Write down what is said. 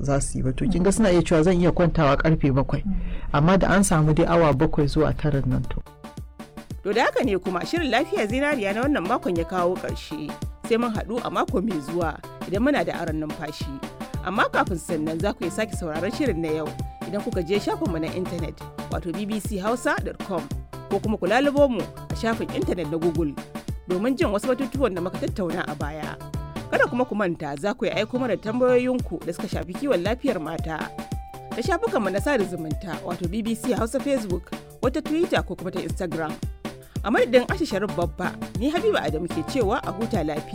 za su yi ba to kinga suna iya cewa zan iya kwantawa karfe bakwai amma da an samu dai awa bakwai zuwa tara nan to To da haka ne kuma shirin lafiya zinariya na wannan makon ya kawo ƙarshe sai mun haɗu a mako mai zuwa idan muna da aron numfashi. Amma kafin sannan za ku iya sake sauraron shirin na yau idan kuka je shafinmu na intanet wato bbchausa.com ko kuma ku lalubo mu a shafin intanet na Google domin jin wasu batutuwan da muka tattauna a baya. Kada kuma ku manta za ku yi aiko mana tambayoyinku da suka shafi kiwon lafiyar mata. Da shafukanmu na sada zumunta wato BBC Hausa Facebook wata Twitter ko kuma ta Instagram. a madadin ashe sharif babba ni habiba adamu ke cewa a huta lafiya